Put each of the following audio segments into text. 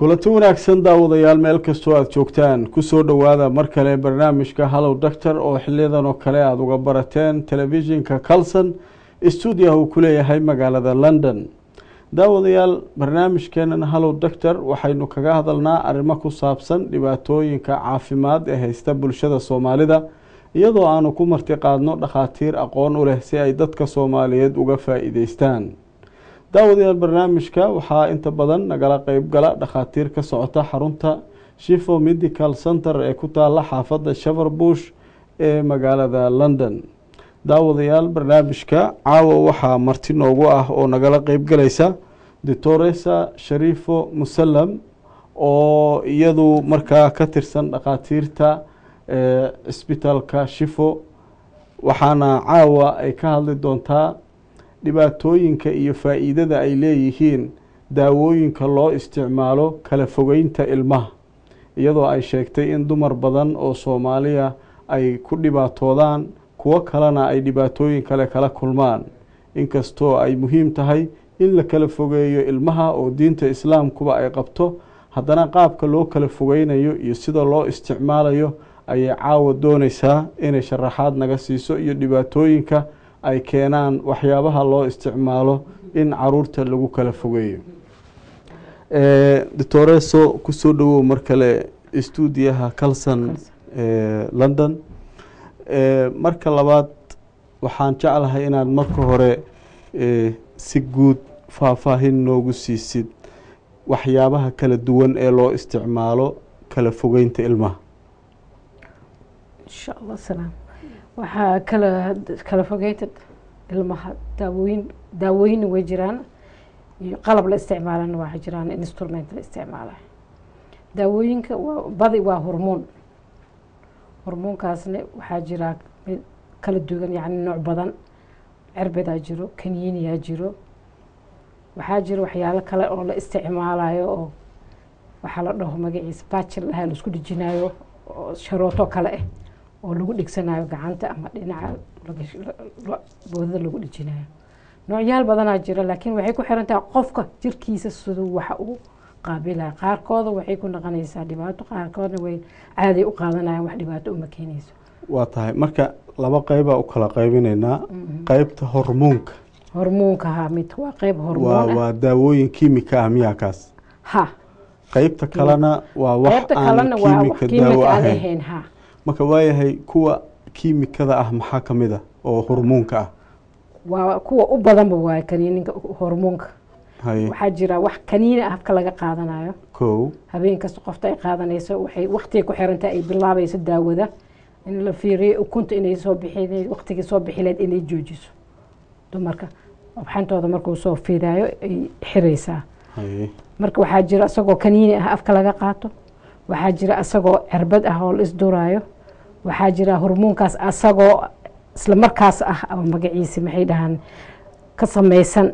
kulanti wanaagsan daawadayaal meel kastoo aada joogtaan kusoo dhowaada mar kale barnaamijka hallow doctor oo xiliyadan oo kale aada uga barateen telefishinka calson stuudiah uu ku leeyahay magaalada london daawadayaal barnaamijkeenan hallow doctor waxaynu kaga hadalnaa arrimo ku saabsan dhibaatooyinka caafimaad ee haysta bulshada soomaalida iyadoo aanu ku marti qaadno dhakhaatiir aqoon u leh si ay dadka soomaaliyeed uga faa-iideystaan daawadayaal barnaamijka waxaa inta badan nagala qeybgala dhakhaatiir ka socota xarunta shifo medical center ee ku taala xaafadda shaverbush ee magaalada london daawadayaal barnaamijka caawa waxaa marti noogu ah oo nagala qeybgalaysa doctoresa shariifo musalam oo iyadu markaa ka tirsan dhakhaatiirta cisbitaalka shifo waxaana caawa ay ka hadli doontaa dhibaatooyinka iyo faa-iidada ay leeyihiin daawooyinka loo isticmaalo kala fogeynta ilmaha iyadoo ay sheegtay in dumar badan oo soomaaliya ay ku dhibaatoodaan kuwo kalena ay dhibaatooyin kale kala kulmaan inkastoo ay muhiim tahay in la kala fogeeyo ilmaha oo diinta islaamkuba ay qabto haddana qaabka loo kala fogeynayo iyo sida loo isticmaalayo ayay caawa dooneysaa inay sharaxaad naga siiso iyo dhibaatooyinka ay keenaan waxyaabaha loo isticmaalo in caruurta lagu kala fogeeyo doctoreso kusoo dhawow mar kale stuudiyaha calson london marka labaad waxaan jeclahay inaad marka hore si guud faahfaahin noogu siisid waxyaabaha kala duwan ee loo isticmaalo kala fogeynta ilmaha insha allah salaam waxaa kala kala fogeynta ilmaha daawooyin daawooyinna way jiraan iyo qalab la isticmaalana waa jiraan instrument la isticmaala daawooyinka waa badi waa hormoon hormoonkaasna waxaa jiraa mid kala duwan yacni nooc badan cerbedaa jiro kaniiniyaa jiro waxaa jira waxyaalo kale oo la isticmaalayo oo waxaa la dhaho magaciisa bajil lahaa la isku dhejinayo oo sharooto kale ah oo lagu dhegsanayo gacanta ama dhinaca boodada lagu dhejinayo noocyaal badanaa jira laakiin waxay ku xiran tahay qofka jirkiisa siduu waxa uu qaabilaya qaarkooda waxay ku noqonaysaa dhibaato qaarkoodna way caaday u qaadanayaan wax dhibaato uma keenayso waa tahay marka laba qeybaa u kala qeybinaynaa qeybta hormoonka hormoonka ha mid waa qeyb waa hormoon ah waa daawooyin kiimika ah miyaa kaas ha qeybta kalena waa wax qeybta aan kalena waa wax kiimika daawo kiimika aan ahayn ahayn ha marka waayahay kuwa kiimikada ah maxaa ka mid ah oo hormoonka ah waa kuwa u badanba waa kaniininka hormoonka haye waxaa jira wax kaniini ah habka laga qaadanayo kow habeen kasta qofta ay qaadanayso waxay waqtiga ku xirantahay ay bilaabayso daawada in la fiiriyo ukunta inay soo bixi waqtigii soo bixileed inay joojiso dumarka xantooda markuu soo fiidaayo ay xiraysaa haye marka waxaa jira isagoo kaniini ah afka laga qaato waxaa jira isagoo cirbad ah oo la isduraayo waxaa jira hormoonkaas asagoo isla markaas ah ama magaciisa maxay dhahaan ka samaysan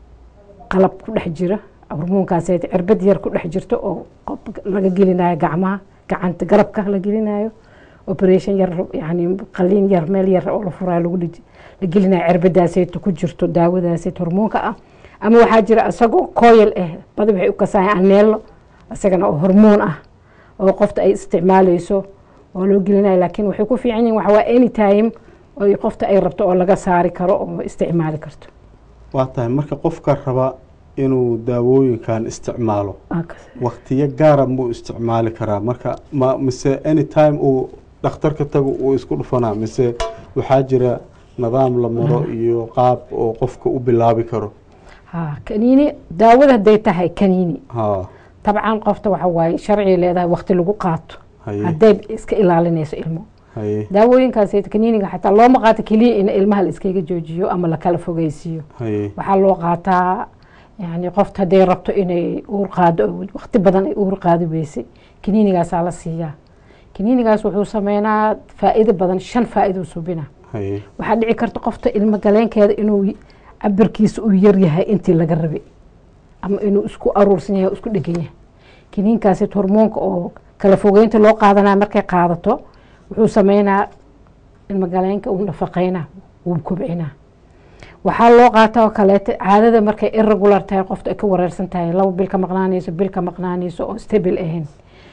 qalab ku dhex jira hormoonkaas cirbad yar ku dhex jirto oo qof laga gelinayo gacmaha gacanta garabka la gelinayo operation yar yani qaliin yar meel yar oo la furayo lagu dhij- la gelinayo cirbadaasayto ku jirto daawadaasayt hormoonka ah ama waxaa jira isagoo koyal ah badi waxay u kasaayaan aneelo isagana oo hormoon ah oo qofta ay isticmaaleyso oo loo gelinayo laakiin waxay ku fiican yihin waxa waa anytime oo qofta ay rabto oo laga saari karo oo isticmaali karto waa tahay marka qofka raba inuu daawooyinkan isticmaalo waqtiyo gaara muu isticmaali karaa marka ma mise anytime uu dhakhtarka tago uu isku dhufanaa mise waxaa jira nidaam la maro iyo qaab oo qofka u bilaabi karo ha kaniini daawada hadday tahay kaniini ha tabcan qofta waxa waaye sharciga leedahay waqti lagu qaato haye hadday iska ilaalinayso ilmo haye daawooyinkaas kaniiniga xataa looma qaato keliya in ilmaha la iskaga joojiyo ama lakala fogeysiiyo haye waxaa loo qaataa yani qofta hadday rabto inay uur qaado oo waqti badan ay uur qaadi weysay kaniinigaasaa la siiyaa kaniinigaas wuxuu sameynaa faa'iido badan shan faa'iidou subina haye waxaa dhici karta qofta ilmo galeenkeeda inuu cabirkiisa uu yar yahay intii laga rabay ama inuu isku aruursan yahay oo isku dhegan yahay kiniinkaasi hormoonka oo kala fogeynta loo qaadanaya markay qaadato wuxuu sameynaa ilmo galeenka uu nafaqeynaa wuu kobcinaa waxaa loo qaata oo kaleete caadada markay irregular tahay qofta ay ka wareersan tahay laba bil ka maqnaanayso bil ka maqnaanayso oo stable ahayn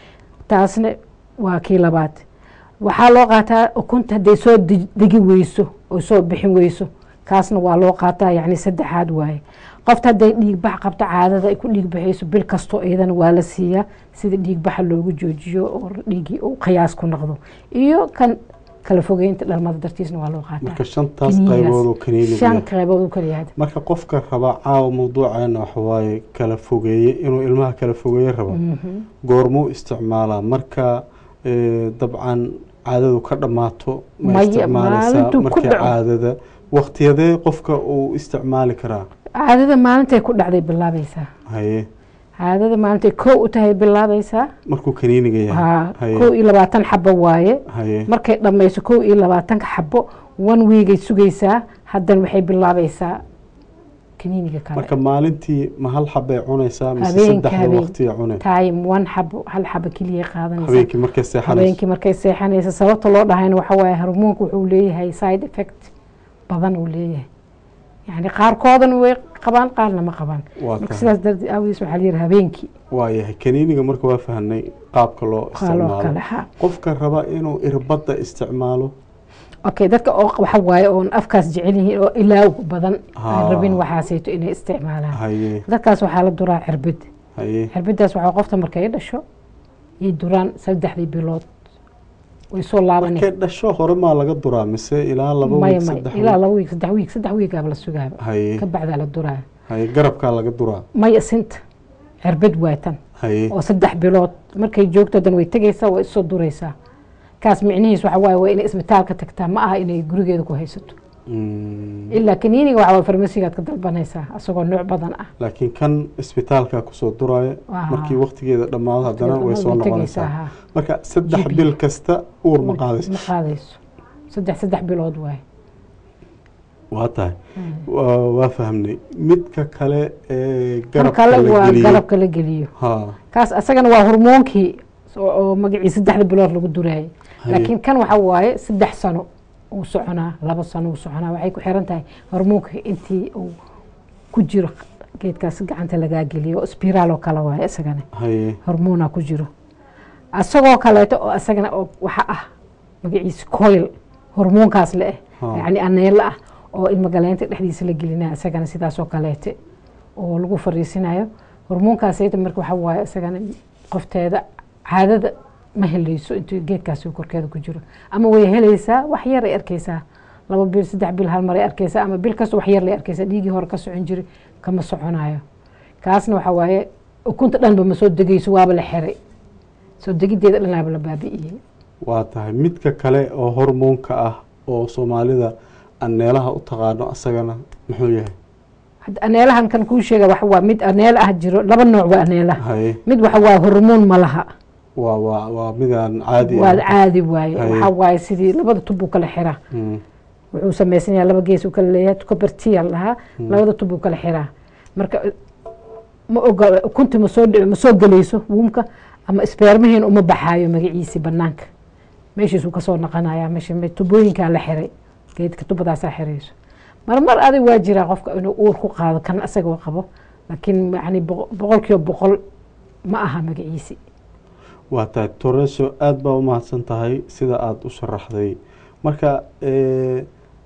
taasna waa kii labaad waxaa loo qaataa ukunta hadday soo deg- degi weyso oo soo bixin weyso kaasna waa loo qaataa yacni saddexaad waaye qofta hadday dhiigbax qabto caadada ay ku dhiigbaxayso bil kastoo iyadana waa la siiyaa sida dhiigbaxa loogu joojiyo oo dhiiggii uu qiyaas ku noqdo iyo kan kala fogeynta dhalmada dartiisna waa loo qaataa marka shantaas Kiniinigaas. qaybood oo kaniiniga shan yahay. qaybood u kala yahay marka qofka raba caawa mawduuceena waxawaaye kala fogeeye inuu ilmaha kala fogeeye rabo goormuu isticmaalaa marka eh, dabcan caadadu ka dhammaato ma Maya, isticmaalaysaa maalintuu ku markii dhaco. caadada waqtiyadee qofka uu isticmaali karaa caadada maalintay ku dhacday bilaabaysaa haye caadada maalintay kow u tahay bilaabaysaa markuu kaniiniga yahay haa haye kow iyo labaatan xabo waaye haye markay dhammayso kow iyo labaatanka xabo one weegay sugaysaa haddana waxay bilaabaysaa kaniiniga kale marka maalintii ma hal xabay cunaysaa mise Habeenka, saddexda habeen. waqtiya cune time one xabo hal xabo keliya qaadanaysaa habeenkii markay seexanayso habeenkii markay seexanaysa sababta loo dhahayna waxa waaye hormoonka wuxuu leeyahay side effect badan uu leeyahay yacni qaarkoodana way qabaan qaarna ma qabaan waa marka tahay sidaas darteed aawiis waxaa layidhi habeenkii waayahay kaniiniga marka waa fahanay qaabka loo qaaloo isticmaalo kale ha qofka raba inuu irbadda isticmaalo okay dadka oo waxa waaye oon afkaas jecel yihiin oo ilaaw badan Haa. aan rabin waxaasayto inay isticmaalaan haye dadkaas waxaa la duraa cirbid haye cirbiddaas waxaa qofta markay dhasho iyo duraan saddexdii bilood way soo laabanay markay dhasho hore maa laga duraa mise ilaa laba maya wiig maya saddex ilaa wiig laba wiig saddex wiig saddex wiigaaba la sugaaba haye ka bacdaa la duraa haye garabkaa laga duraa maya sinta cirbid waatan haye oo saddex bilood markay joogto dan way tegaysaa way isoo duraysaa kaas micnihiis waxa waaye waa inay isbitaalka tagtaa ma aha inay gurigeeda ku haysato Mm. ilaa kaniiniga waxa waa farmasigaad ka dalbanaysaa asagoo nooc badan ah laakiin kan isbitaalka kusoo duraya Waa. markii waqtigeeda dhammaado haddana way soo Way tegaysaa, noqonaysaa haa. marka saddex GP. bil kasta uur ma qaadayso ma qaadayso saddex saddex bilood waaye waa tahay waa waa fahamnay midka kale ee kan garabka kale la waa geliyo garabka la geliyo haa kaas asagana waa hormoonkii oo oo magacii saddexda bilood lagu duraayay haye. laakiin kan waxa waaye saddex sano uu soconaa laba sano uu soconaa waxay ku xiran tahay hormoonka intii uu ku jiro geedkaas gacanta lagaa geliyo oo spiraal oo kale waaye isagana haye hormoona ku jiro asagoo kaleeto oo isagana oo waxa ah magaciisa coil hormoonkaas le eh Haa. yacni aneelo ah oo ilmagaleynta dhexdiisa la gelinaya isagana sidaasoo kaleete oo lagu fariisinayo hormoonkaasayta marka waxa waaye isagana qofteeda caadada ma helayso intuu geedkaasi korkeeda ku jiro ama way helaysaa wax yar ay arkaysaa laba bil saddex bil hal maray arkaysaa ama bil kasta wax yar lay arkaysaa dhiigii hore ka socon jiray kama soconayo kaasna waxa waaye ukunta dhanba ma soo degayso waaba la xiray soo degideeda dhanaaba la baabi'iyey waa tahay midka kale oo hormoonka ah oo soomaalida aneelaha u taqaano asagana muxuu yahay hadda aneelahan kan kuu sheega waxa waa mid aneela ah jiro laba nooc waa aneelaha haye mid waxa waa hormoon ma laha waa waa waa midaan caadi waa ah caadi waaye Haye. waxa waaye sidii labada tub uu kala xiraa Mm. wuxuu samaysan yahay laba gees uu kala leeyahay cobertia lahaa labada tub uu kala xiraa marka ma ogola ukunti ma soo dhici ma soo gelayso wuumka ama isbeermahiin uma baxaayo magaciisi banaanka meeshiisuu kasoo naqanaya meesha me- tubooyinkaa la xiray geedka tubadaasaa xirayso marmar adig waa jiraa qofka inuu uur ku qaado kan isagoo qabo laakiin yani boqo- boqolkiiba boqol ma aha magaciisi waa tahay toreso aada baa u mahadsan tahay sida aada u sharaxday marka eh,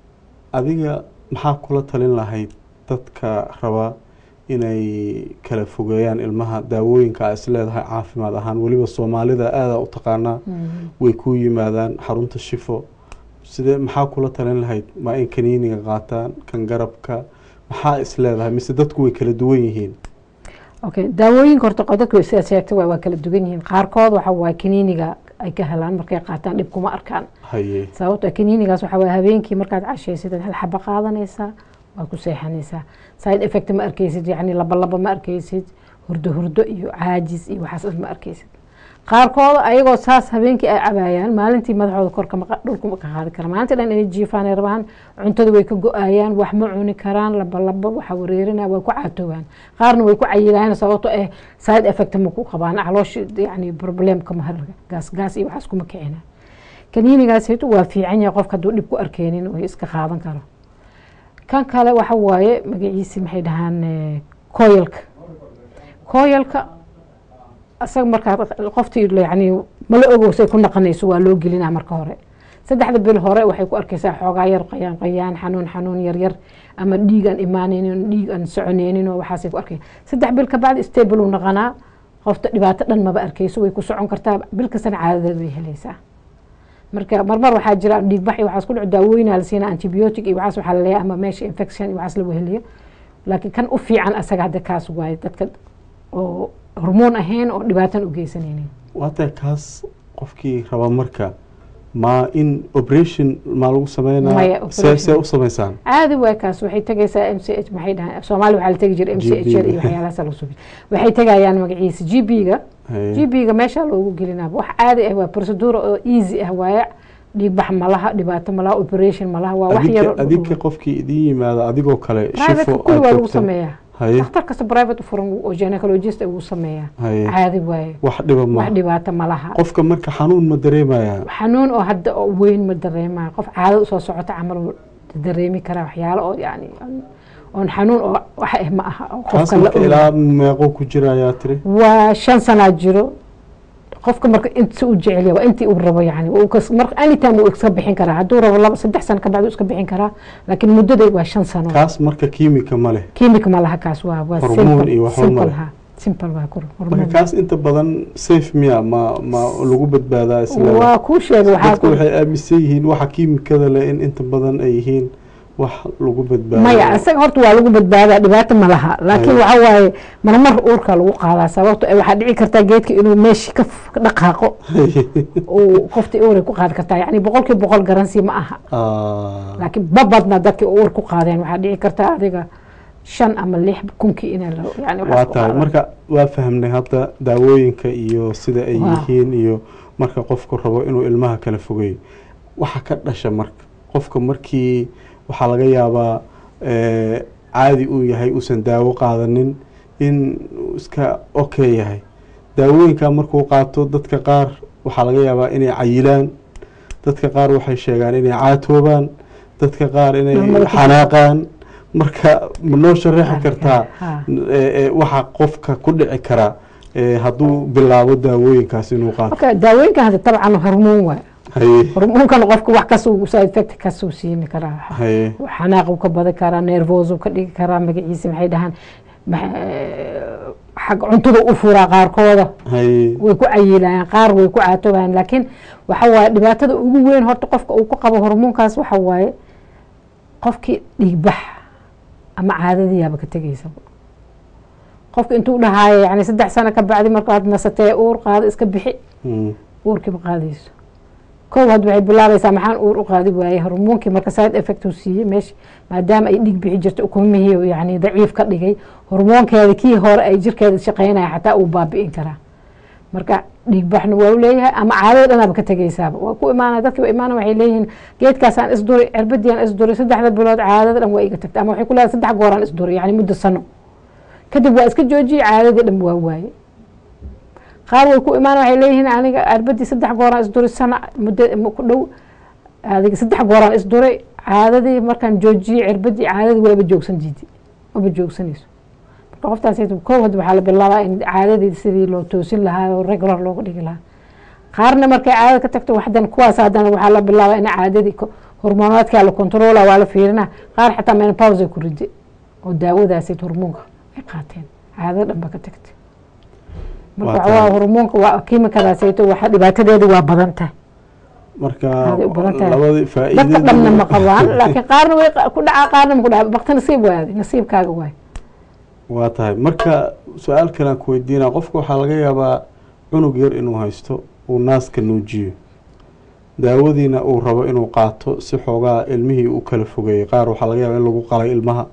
adiga maxaa kula talin lahayd dadka raba inay kala fogeeyaan ilmaha daawooyinka a is leedahay caafimaad ahaan weliba soomaalida aada u taqaanaa way ku yimaadaan xarunta shifo sidee maxaa kula talin lahayd ma in kaniiniga qaataan kan garabka maxaa is leedahay mise dadku way kala duwan yihiin okay daawooyinka horta qo- dadku sidaad sheegtay waa waa kala duwan yihiin qaarkood waxa waaye kaniiniga ay ka helaan markay qaataan dhib kuma arkaan haye sababto ah kaniinigaas waxa waaye habeenkii markaad cashaysid hal xaba qaadanaysaa waa ku seexanaysaa side effect ma arkaysid yacni laba laba ma arkaysid hurdo hurdo iyo caajis iyo waxaas dhan ma arkaysid qaarkooda ayagoo saas habeenkii ay cabaayaan maalintii madaxooda korka ma qa- dhulka ma ka qaadi kara maalintii dhan inay jiifaan ay rabaan cuntada way ka go-ayaan wax ma cuni karaan laba laba waxa wareerinaya way ku caatoobaan qaarna way ku cayilayaan sababto eh side effect ma ku qabaan calooshi yani problemka ma harga gaas gaas iyo waxaas kuma kicina kaniinigaasaytu waa fiican yahay qofka hadduu dhib ku arkeynin way iska qaadan karo kan kale waxa waaye magaciisi maxay dhahaan eh, koyalka koyalka asaga markaa qoftii yani mala ogo say ku naqanayso waa loo gelinaa marka hore saddexda bil hore waxay ku arkaysaa xoogaa yar qayaan qayaan xanuun xanuun yar yar ama dhiig aan imaanaynin dhiig aan soconaynin oo waxaasay ku arkay saddex bil kabacdi stable uu naqanaa qofta dhibaato dhan maba arkayso way ku socon kartaa bil kastana caadadeed way helaysaa marka marmar waxaa jira dhiigbax iyo waxaas ku dhaco daawooyinaa la siinaa antibiotic iyo waxaas waxaa laleeyahay ama meesha infection iyo waxaas lagu heliyo laakiin kan u fiican asaga hadda kaas waaye dadka oo hormoon ahayn oo dhibaatan u geysanaynin waata kaas qofkii raba marka ma in operation maa lagu Maya, sameynaa operation. see see u samaysaan caadi waa kaas waxay tegaysaa m c h maxay dhahaan soomaali waxaa la tegi jiray m c h iyo waxyaalahaas lagu subi waxay tegayaan magaciisa g b ga Haye. g b ga meesha loogu gelinaa wax caadi ah waa procedure oo easy ah waaye dhiigbax malaha dhibaato malaha operation malaha waa wax yar adinka adinka qofkii idin yimaada adigoo kale private shifo kulli aad waa lagu joogtaan. sameeyaa haye dhakhtar kasta private u furan oo gynecologist uu sameeyaa haye caadi waaye wax dhiba ma wax dhibaato malaha qofka marka xanuun ma dareemaya xanuun oo hadda oo weyn ma dareemaya qof caado usoo socota camal uu dareemi karaa waxyaalo oo yani aan- oon xanuun oo wax ah ma aha oo kaas qofka la marka ogaado. ilaa meeqo ku jira ayaa tiri waa shan sanaa jiro qofka marka inta u jecel yahay waa intii uu rabo yani Waa uu kas- marka anytime uu iska bixin karaa hadduu rabo laba saddex sano kabacdi uu iska bixin karaa laakiin muddada waa shan sano kaas marka kiimika ma leh kiimika ma laha kaas waa waa Hormoon simple iyo waxba simple ma leh. ha simple waa kur marka hormoon kaas inta badan safe miya ma ma lagu badbaadaa isla waa kuu sheegay waxaa dadku ku- waxay aaminsan yihiin waxa kiimikada leh in inta badan ay yihiin wax lagu badbaado maya isaga horta waa lagu badbaadaa dhibaato ma laha laakiin Haya. waxa waaye marmar uurka lagu qaadaa sababto eh, waxaa dhici kartaa geedka inuu meeshii ka f- ka dhaqaaqo uu qoftii uuray ku qaadi kartaa yani boqolkii boqol garansi ma aha Ah, laakiin babadna dadkii uur ku qaadeen waxaa dhici kartaa adiga shan ama lix kunkii inay la yani waxaas waa ku tahay qaadaan. marka waa fahamnay hadda daawooyinka iyo sida ay Waa. yihiin iyo marka qofku rabo inuu ilmaha kala fogeeyo waxa ka dhasha marka qofka markii waxaa laga yaabaa eh, caadi uu yahay uusan daawo qaadanin in uu iska okay yahay daawooyinka markuu qaato dadka qaar waxaa laga yaabaa inay cayilaan dadka qaar waxay sheegaan inay caatoobaan dadka qaar inay Normada ku xanaaqaan marka ma noo sharaxi kartaa Ha. ee, ee, waxa qofka ku dhici kara ee, hadduu bilaabo daawooyinkaas inuu qaato okay daawooyinkan hadda tabcan hormoon waay haye hormoonkan qofka wax kasuu side effect kasuu siini karaa haye xanaaq uu ka badi karaa nervos uu ka dhigi karaa magaciisa maxay dhahaan maxa- xag cuntada u furaa qaarkooda haye way ku cayilayaan qaar way ku caatoobayaan laakiin waxa waaye dhibaatada ugu weyn horta qofka uu ku qabo hormoonkaas waxa waaye qofkii dhiigbax ama caadadiyaaba ka tegaysaba qofka intuu dhahaayo yani saddex sano ka bacdi markaad nasatee uur qaado iska bixi Mm, uurkiiba qaadayso kow had waxay bilaabaysaa maxaan uur u qaadi waaye hormoonkii marka side effect uu siiyey meesha maadaama ay dhiig bixi jirto ukumihii yani daciif ka dhigay hormoonkeeda kii hore ay jirkeeda shaqeynaya xataa uu baabi'in karaa marka dhiig baxna waa u leeyahay ama caadada dhanaaba ka tegaysaaba waa ku imaanaya dadki waa imaanaya waxay leeyihiin geedkaasaan isduri cirbadiaan isduri saddexda bilood caadada dhan waa iga tagtay ama waxay ku leedahay saddex gooraan isduri yani muddo sano kadib waa iska joojiyey caadadii dhan waa waaye qaar way ku imaan waxay leeyihiin aniga arbadii saddex gooraan isduray sana muddo ku dhow adiga saddex gooraan isduray caadadii markaan joojiyey cirbadii caadadii waaba joogsan diidi maba joogsanayso marka qoftaas kow had waxaa la bilaabaa in caadadii sidii loo toosin lahaa oo regular looga dhigi lahaa qaarna markay caadada ka tagto waxdan kuwaas haddana waxaa la bilaabaa in caadadii hormoonaadkaa la controla waa la fiirina qaar xataa menopause ay ku ride oo daawadaasay hormoonka ay qaateen caadada dhan ba ka tagtay marka Waa waa tahay. hormoonka waa kiimikadaasayto waxa dhibaatadeedu waa badan tahay marka Aaday u badan tahay. labadii dadka faa'iidada dhanna ma qabaan laakiin qaarna way qa- ku dhacaa qaarna ma ku dhaca bakti nasiib waaday nasiibkaaga waay waa tahay marka su-aal kalean ku weydiinaa qofka waxaa laga yaabaa cunug yar inuu haysto uu naaska nuujiyo daawadiina uu rabo inuu qaato si xoogaa ilmihii u kala fogeeyey qaar waxaa laga yaabaa in lagu qalay ilmaha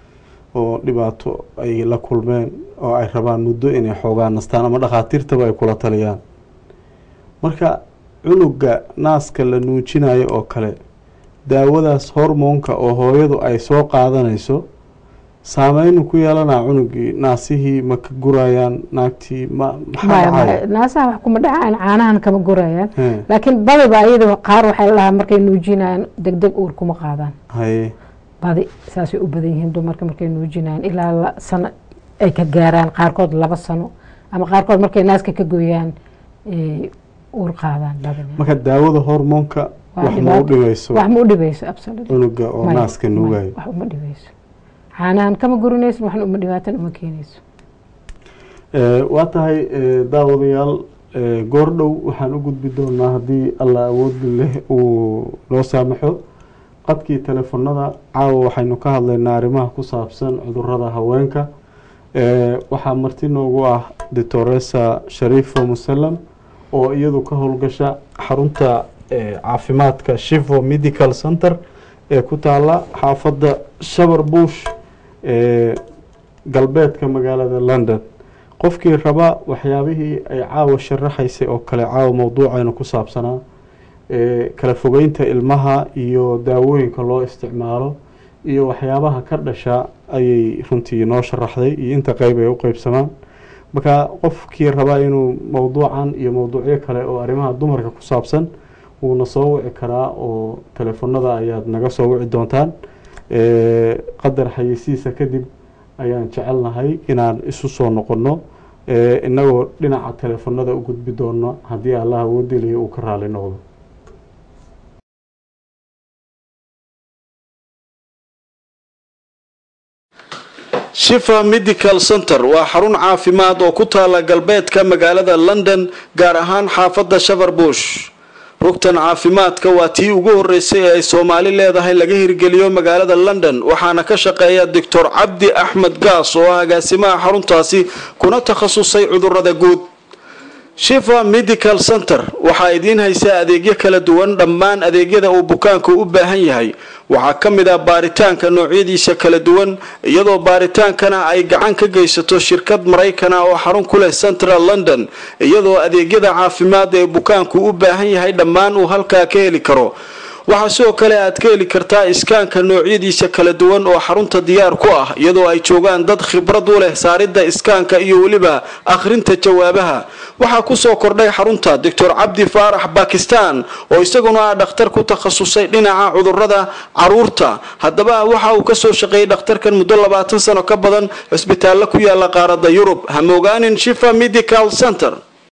oo dhibaato ay la kulmeen oo ay rabaan muddo inay xoogaa nastaan ama dhakhaatiirtaba ay kula taliyaan marka cunuga naaska la nuujinayo oo kale daawadaas hormoonka oo hooyadu ay soo qaadanayso saameynu ku yeelanaa cunugii naasihii ma ka gurayaan naagtii ma maxaa maya dhacaya maya naasaha wax kuma dhacaan caanahan kama gurayaan He, laakiin badiba iyada qaar waxay lahaa markay nuujinayaan deg deg uur kuma qaadaan haye badi saasay u badan yihiin dumarka markay nuujinayaan ilaa la- sano ay ka gaaraan qaarkood laba sano ama qaarkood markay naaska ka gooyaan ay uur qaadaan badina marka daawada hormoonka Waa wax ma u dhibaato. dhimayso wax ma u dhibayso absolutely cunuga oo Maya, naaska maya, nuugayo wax uma dhibayso caanahan kama gurinayso waxna uma dhibaatan uma keenayso Eh, waa tahay eh, daawadayaal eh, goor dhow waxaan u gudbi doonaa haddii alla awood leh uu noo saamaxo qadkii telefonada caawa waxaynu ka hadlaynaa arrimaha ku saabsan cudurada haweenka Eh, waxaa marti noogu ah doctoresa sharifo musalam oo iyadu ka howlgasha xarunta eh, caafimaadka shivo medical center ee ku taala xaafadda shabar bush ee galbeedka magaalada london qofkii raba waxyaabihii ay caawa sharaxaysay oo kale caawa mowduucaynu ku saabsanaa ee kala fogeynta ilmaha iyo daawooyinka loo isticmaalo iyo waxyaabaha ka dhasha ayay runtii noo sharaxday iyo inta qeyb ay u qeybsamaan marka qofkii raba inuu mowduucan iyo mowduucyo kale oo arrimaha dumarka ku saabsan wuuna soo wici karaa oo telefonada ayaad naga soo wici doontaan ee qadar xayeysiisa kadib ayaan jecelnahay inaan isu soo noqonno ee inagoo dhinaca telefonada u gudbi doono haddii allah awoodeliya uu ka raali noqdo shifa medical center waa xarun caafimaad oo ku taala galbeedka magaalada london gaar ahaan xaafadda shaverbush rugtan caafimaadka waa tii ugu horeysay ee ay soomaali leedahay laga hirgeliyo magaalada london waxaana ka shaqeeya doctor cabdi axmed gaas oo ah agaasimaha xaruntaasi kuna takhasusay cudurada guud shifa medical center waxaa idiin haysaa adeegyo kala duwan dhammaan adeegyada uu bukaanku u baahan yahay waxaa ka mid ah baaritaanka noocyadiisa kala duwan iyadoo baaritaankana ay gacan ka geysato shirkad maraykana oo xarun ku leh central london iyadoo adeegyada caafimaad ee bukaanku u baahan yahay dhammaan uu halkaa ka heli karo waxaa sidoo kale aad ka heli kartaa iskaanka noocyadiisa kala duwan oo xarunta diyaar ku ah iyadoo ay joogaan dad khibrad u leh saaridda iskaanka iyo weliba akhrinta jawaabaha waxaa kusoo kordhay xarunta doctor cabdi faarax bakistan oo isaguna ah dhakhtar ku takhasusay dhinaca cudurada caruurta haddaba waxa uu kasoo shaqeeyey dhakhtarkan muddo labaatan sano ka badan cisbitaallo ku yaala qaaradda yurub hamogaanin shifa medical center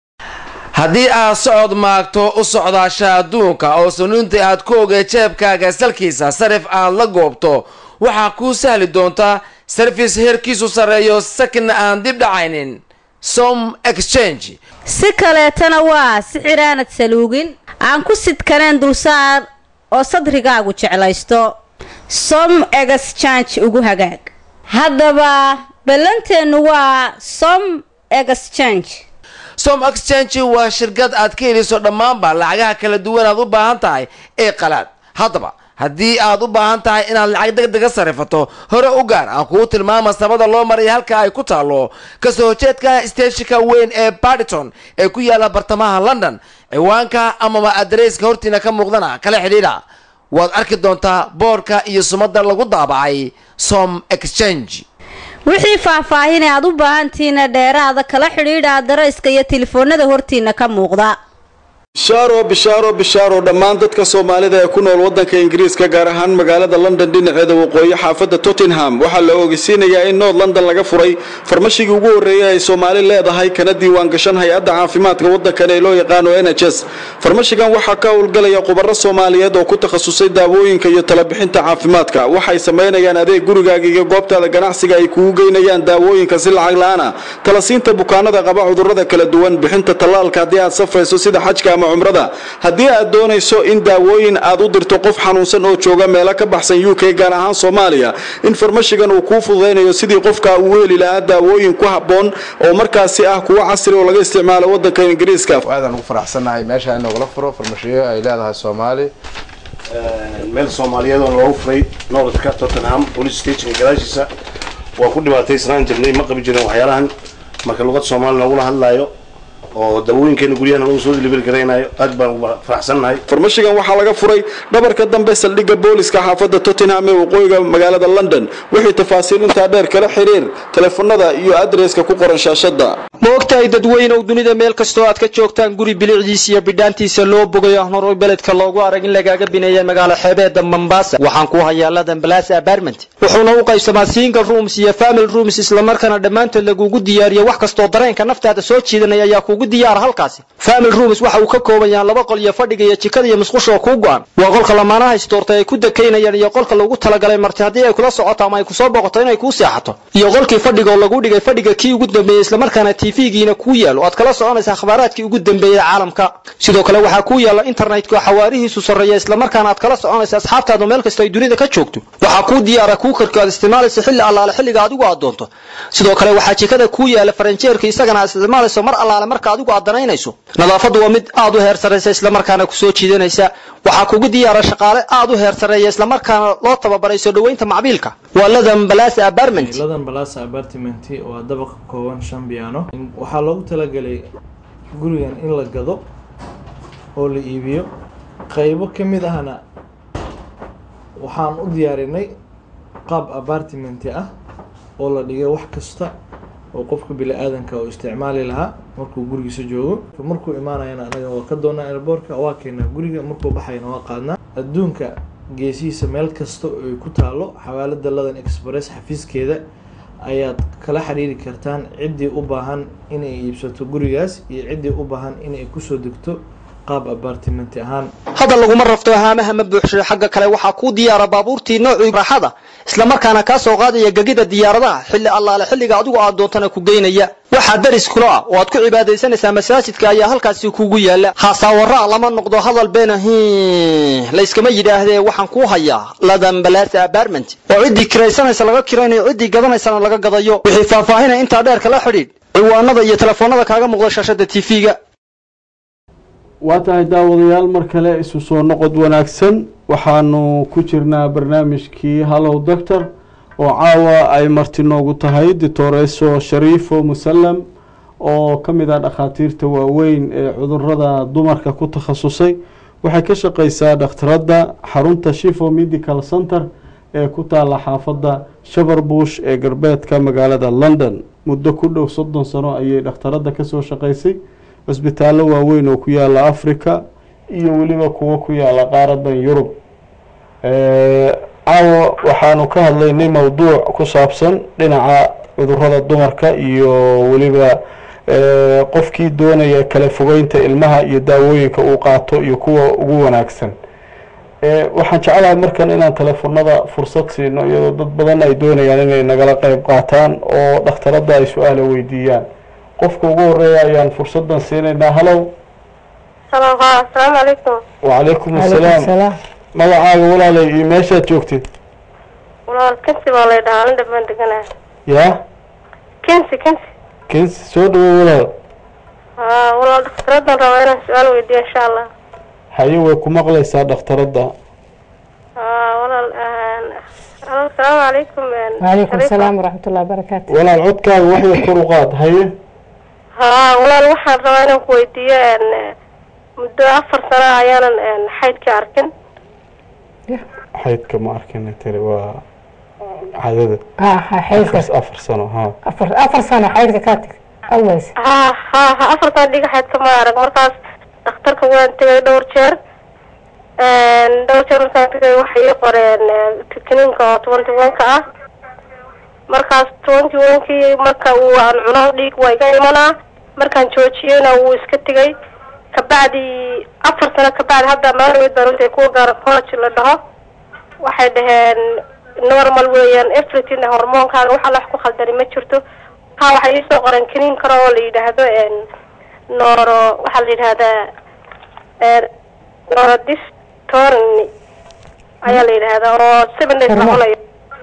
haddii aad socod maagto u socdaasha adduunka oo sunuunta aad ku ogay jeebkaaga salkiisa sarif aad la goobto waxaa kuu sahli doontaa sarfis heerkiisu sarreeyo sakina aan dib dhacaynin som exchange si kaleetana waa sixir aanad saluugin aan ku sidkaneen dulsaar oo sadrigaagu jeclaysto som exchange ugu hagaag haddaba ballanteennu waa som exchange som exchange waa shirkad aad ka heliso dhammaanba lacagaha kala duwan aad u baahan tahay ee qalaad haddaba haddii aad u baahan tahay inaad lacag deg dega sarifato hore u gaar aan kuu tilmaama sabada loo maraya halka ay ku taalo kasoo horjeedka steeshinka weyn ee barditon ee ku yaala bartamaha london ciwaanka amaba adareyska hortiina ka muuqdana kala xidhiidha waad arki doontaa boorka iyo sumada lagu daabacay som exchange wixii faahfaahinay aad u baahantihiina dheeraada kala xidhiidha adarayska iyo telefoonada hortiina ka muuqda bishaaro bishaaro bishaaro dhammaan dadka soomaalida ee ku nool wadanka ingiriiska gaar ahaan magaalada london dhinaceeda waqooyi xaafadda tottenham waxaa la ogeysiinayaa in north london laga furay farmashigii ugu horreeyay ay soomaali leedahay kana diiwaan gashan hay-adda caafimaadka waddankan ee loo yaqaano n h s farmashigan waxaa ka howlgalaya khubaro soomaaliyeed oo ku takhasusay daawooyinka iyo talabixinta caafimaadka waxay samaynayaan adeeg gurigaaga iyo goobtaada ganacsiga ay kugu geynayaan daawooyinka si lacag la-aana talasiinta bukaanada qaba cudurrada kala duwan bixinta tallaalka haddii aad safrayso sida xajka ama cumrada haddii aad doonayso in daawooyin aad u dirto qof xanuunsan oo jooga meelo ka baxsan u k gaar ahaan soomaaliya in farmashigan uu kuu fududaynayo sidii qofka uu heli lahaa daawooyin ku habboon oo markaasi ah kuwo casri oo laga isticmaalo wadanka ingiriiska aadaan ugu faraxsannahay meesha in nogala furo farmashiyo ay leedahay soomaali meel soomaaliyeed oo loogu furay noolodka tottenham police stationka gadaashiisa waan ku dhibaataysnaan jirnay ma qabi jirin waxyaalahan marka luqad soomaali loogula hadlaayo oo dawooyinkeena guryahan lagu soo delivery garaynayo aad baan ugu faraxsannahay farmashigan waxaa laga furay dhabarka dambe saldhigga booliska xaafadda tottenham ee waqooyiga magaalada london wixii tafaasiil intaa dheer kala xiriir telefonada iyo adreeska ku qoran shaashada ma ogtahay dadweynow dunida meel kastoo aad ka joogtaan guri bilicdiisa iyo bidhaantiisa loo bogayo ahnoor beledka loogu arag in lagaaga bineeya magaalo xeebeeda mombasa waxaan ku hayaa ladan balas apartment wuxuuna u qaybsamaa single rooms iyo family rooms islamarkaana dhammaantood lagugu diyaariyo wax kastoo dareenka naftaada soo jiidanaya ayaa kugu diyaara halkaasi family rooms waxa uu ka kooban yahay laba qol iyo fadhiga iyo jikada iyo musqusha oo kuu go-an waa qolka lamaanaha istoortay ay ku dekaynayaan iyo qolka lagu talagalay marti haddii ay kula socoto ama ay kusoo boqoto inay kuu seexato iyo qolkii fadhiga oo lagu dhigay fadhiga kii ugu dambeeyey islamarkaana tv-giina kuu yaalo aad kala soconaysa akhbaaraadkii ugu dambeeyey caalamka sidoo kale waxaa kuu yaala internetka oo xawaarihiisu sarreeya islamarkaana aad kala soconaysa asxaabtaadu meel kasta ay dunida ka joogto waxaa kuu diyaara kuu karka aad isticmaalayso xilli allaale xilliga adigu aad doonto sidoo kale waxaa jikada kuu yaala faranjeerka isagana aad isticmaalayso mar allaale marka adigu aad danaynayso nadaafaddu waa mid aad u heer sarraysa islamarkaana kusoo jiidanaysa waxaa kugu diyaara shaqaale aad u heer sarreeya islamarkaana loo tababaray soo dhoweynta macbiilka waa ladan balas apartment ladan balasa apartment waa dabaq ka kooban shan biyaano waxaa loogu talagalay gurigan in la gado oo la iibiyo qaybo ka mid ahna waxaan u diyaarinay qaab apartmenti ah oo la dhigay wax kasta oo qofka bili-aadanka uu isticmaali lahaa markuu gurigiisa joogo markuu imaanayana anaga waa ka doonaa airboortka waa keenaa guriga markuu baxayana waa qaadnaa adduunka geesihiisa meel kasta oo ay ku taalo xawaalada ladan express xafiiskeeda ayaad kala xiriiri kartaan ciddii u baahan inay iibsato gurigaas iyo ciddii u baahan inay kusoo degto qaab apartimenti ahaan hadda laguma rafto haamaha ma buuxsho xagga kale waxaa kuu diyaara baabuurtii noocii raaxada islamarkaana kaa soo qaadaya gegida diyaaradaha xilli allaale xilliga adigu aad doontana ku geynaya waxaa daris kula ah oo aad ku cibaadaysanaysaa masaajidka ayaa halkaasi kugu yaala haasaawara lama noqdo hadal beena hi layskama yidhaahdee waxaan kuu hayaa ladan balasa apartment oo ciddii kiraysanaysa laga kiraynayo ciddii gadanaysana laga gadayo wixii faahfaahinaya intaa dheer kala xidhiidh ciwaanada iyo telefoonada kaaga muuqda shaashada tv-ga waa tahay daawadayaal mar kale isu soo noqod wanaagsan waxaanu ku jirnaa barnaamijkii hallow doctor oo caawa ay marti noogu tahay ditoreso shariifo musallam oo ka mid ah dhakhaatiirta waaweyn ee cudurada dumarka ku takhasusay waxay ka shaqeysaa dhakhtaradda xarunta shifo medical center ee ku taala xaafadda shabarbush ee galbeedka magaalada london muddo ku dhow soddon sano ayay dhakhtaradda kasoo shaqeysay cisbitaallo waaweyn oo ku yaala africa iyo weliba kuwo ku yaala qaaradan yurub caawa waxaanu ka hadlaynay mowduuc ku saabsan dhinaca cudurada dumarka iyo weliba qofkii doonaya kala fogeynta ilmaha iyo daawooyinka uu qaato iyo kuwa ugu wanaagsan waxaan jeclahay markan inaan telefonada fursad siino iyadoo dad badan ay doonayaan inay nagala qeyb qaataan oo dhakhtaradda ay su-aala weydiiyaan qofka ugu horeeya ayaan fursadan siinaynaa halow asalaamu calaykum wacalaykum assalaam magacaaga walaalay iyo meeshaad joogtid walaal kensi baa lay dhahaa nin dhabaan deganaa yaa kensi kensi kensi soo dhawo walaal haa walaal dhakhtaraddan rabaa inaan su-aal weydiiyo insha allah haye way ku maqlaysaa dhakhtaradda haa walaal alo asalaamu calaykum waalaikum asalaam waraxmat ullahi barakaatu walaal codkaaga waxya kor u qaad haye haa walaal waxaan rabaa inaan ku weydiiyo muddo afar sano ayaanan xaydka arkin xaydka ma arkin tiri waa cadada xaydka afar sano ha afar afar sano xaydka kaa tag always ha ha ha afar sano dhiga xaydka ma arag markaas dhakhtarka waan tegay dhowr jeer dhowr jeer markaan tegay waxay ii qoreen kiniinka oo twenty one-ka ah markaas twenty one-kii marka uu aan cuno dhiig waa iga imanaa markaan joojiyeyna wuu iska tegay kabacdi afar sano kabacdi hadda maalweyd baan utay kuwa gynecology la dhaho waxay dhaheen normal weeyaan everything hormoonkaaga wax alla wax ku khaldani ma jirto kaa waxay iisoo qoreen kaniin kale oo la yidhaahdo noro waxaa la yidhahdaa norodistorni ayaa la yidhaahdaa oo seven days soconayo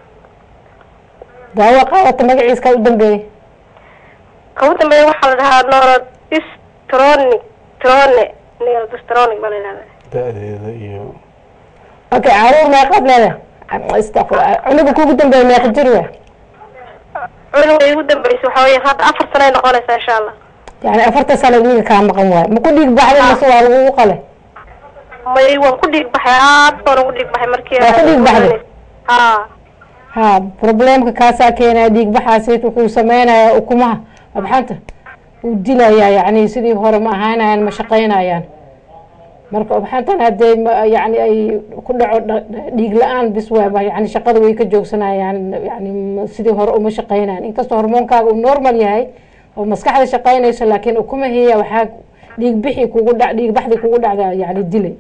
daawo qaadata magaciiska u dambeeyey ka u dambeeya waxaa la dhahaa norodistronic trone norodistronic baa la yidhahdaa da-deeda iyo okay caruur meeqaad leedahay istaqfir cunuga kugu dambeeya meeqa jir we cunuga igu dambeysa waxaa weya hadda afar sano ay noqonaysaa insha allah yani afarta sano dhiiga kaa maqan waayo ma ku dhiig baxday mase waa lagugu qale may waan ku dhiig baxay aad baan ugu dhiig baxay markii Waa ku dhiig baxday? ha ha problemka kaasaa keenaya dhiig baxaasi wuxuu sameynayaa ukumaha abxanta uu dilayaa yani sidii hore ma ahaanayaan ma shaqaynayaan marka abxantan hadee ma- yani ay ku dhaco dha- dhiig la-aan bis waaba yani shaqada way ka joogsanayaan yani ma- sidii hore uma shaqaynayan inkastoo hormoonkaaga uu normal yahay oo maskaxda shaqaynayso laakiin ukumahiya waxaa dhiig bixi kugu dha dhiig baxdi kugu dhacda yani dilay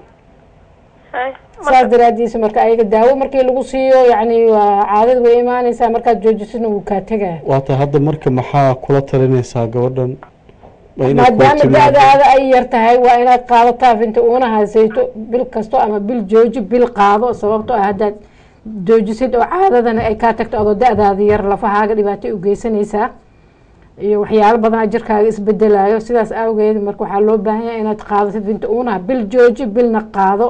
saas daraadiisa marka ayaga daawo markii lagu siiyo yani waa caadada way imaanaysaa markaad joojisana wuu kaa tegaya waata hadda marka maxaa kula talinaysaa gabadhan Waa inaad ku maadaama timaado. da-daada ay yar tahay waa inaad qaadataa finta uuna haysayto bil kasto ama bil jooji bil qaado sababto ah haddaad joojisid oo caadadana ay kaa tagto adoo da-daada yar lafahaaga dhibaatay u geysanaysaa iyo waxyaalo badanaa jirkaaga isbedelayo sidaas awgeed marka waxaa loo baahan yahay inaad qaadasid finta uunaha bil jooji bilna qaado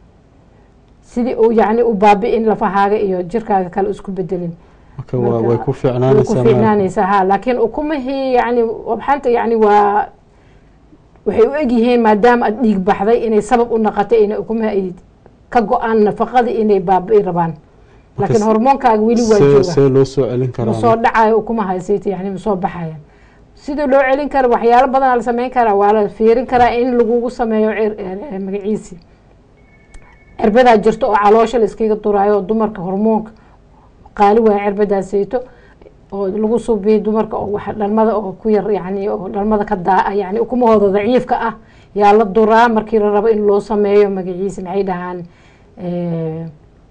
sidii uu yacni u baabi'in lafahaaga iyo jirkaaga kale isku bedelin Marka waa- way ku way ku fiicnaanaysaa ma- fiicnaanaysaa ha laakiin ukumihii yani wabxanta yani waa waxay u egyihiin maadaama aad dhiig baxday inay sabab u noqotay inay ukumihi ay ka go-aan nafaqadii inay baabi'i rabaan laakiin s- hormoonkaaga weli waa see jooga see loo soo celin karaa masoo dhacayo ukumaha haysayta yani masoo baxaya sida loo celin kara waxyaalo badanaa la sameyn karaa waa la fiirin karaa in lagugu sameeyo cir- eh, magaciisi cirbadaa jirto oo caloosha la iskaga duraayo oo dumarka hormoonka qaali waaya cirbadaasayto oo lagu subiyo dumarka oo wax dhalmada oo ku yar yani oo dhalmada ka daa yani ukumahooda daciifka ah yaa la duraa markii la rabo in loo sameeyo magaciisa maxay dhahaan eh,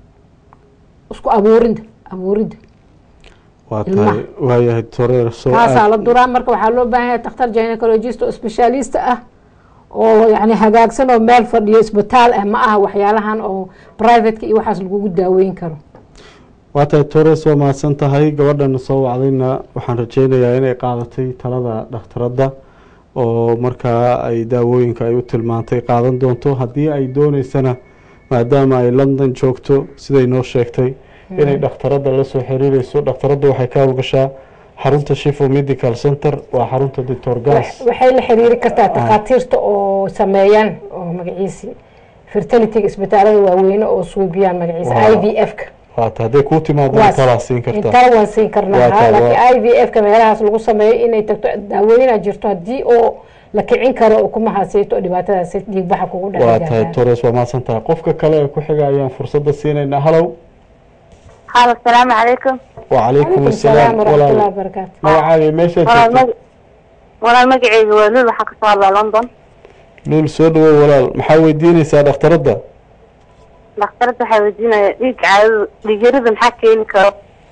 isku abuurinta abuurinta waa ilmaha. tahay waayahay toreer soo taasaa aad la duraa marka waxaa loo baahan yahay dakhtar gynecologist oo specialist ah oo yani hagaagsan oo meel fadhiyo isbitaal ah ma aha waxyaalahan oo privateka iyo waxaas lagugu daaweyn karo waa tahay toreer soo mahadsan tahay gabadhan soo wacdayna waxaan rajeynayaa inay qaadatay talada dhakhtaradda oo markaa ay daawooyinka ay u tilmaantay qaadan doonto haddii ay dooneysana maadaama ay london joogto siday noo sheegtay inay dhakhtaradda la soo xiriireyso dhakhtaradda waxay ka howlgashaa xarunta shifo medical center waa xarunta doctor gas waxay la xiriiri kartaa takhaatiirta oo sameeyaan oo magaciisi fertilityga isbitaalada waaweyne oo suubiyaan magaciisa Waa. i v f-ka waata hadday kuu timaadana talaa siin kartaa intala waan siin karnaa Waa ha tahay, laakiin waa- i v f-ka meelahaas lagu sameeyo inay tagto daawooyinaa jirto haddii oo la kicin karo ukumahaasayto oo dhibaatadaas dhiigbaxa kugu waa tahay dhaca tores waa mahadsan tahay qofka kale ee ku xiga ayaan fursadda siinaynaa halow halo asalaamu calaykum wacalaykum salaam asalaam waraxmatullahi walaal wabarakaatu magacaaga meeshaad walaal joogto mag- walaal magaceyga waa lul waxaa kasoo hadlaa london luul soo dhawow walaal maxaa weydiinaysaa dhakhtaradda dhakhtarada waxaa weydiinaya dhiig caadada dhiig yarida maxaa keeni karo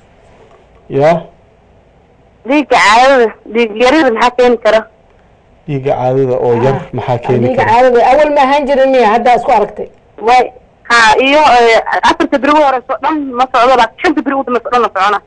yaa dhiigga caadada dhiig yarida maxaa keeni karo dhiigga caadada oo yar maxaa keeni dhiiga kara caadada awal ma ahaan jirin miya haddaa isku aragtay way ha iyo eh, afarta beri ugu horeyso o dhan ma socdo laakiin shanta beri ugu dambeyso o dhan la socona